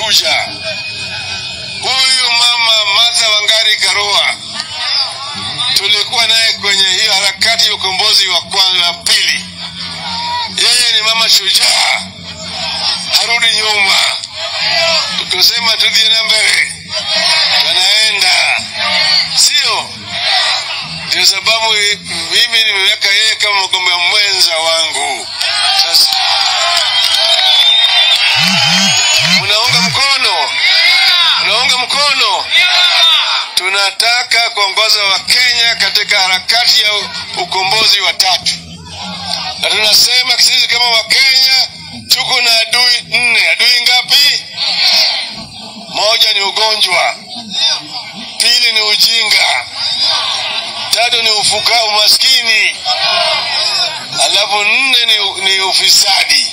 Abuja. Huyu mama Martha Wangari Karua tulikuwa naye kwenye hiyo harakati ya ukombozi wa kwanza na pili. Yeye ni mama shujaa, harudi nyuma. Tukisema tudiene mbele, tunaenda, sio? Ndio sababu mimi nimeweka yeye kama mgombea mwenza wangu. Sasa unaunga mkono, unaunga mkono. Tunataka kuongoza Wakenya katika harakati ya ukombozi wa tatu, na tunasema sisi kama Wakenya tuko na adui nne. Adui ngapi? Moja ni ugonjwa, pili ni ujinga, tatu ni ufuka umaskini, alafu nne ni, ni ufisadi.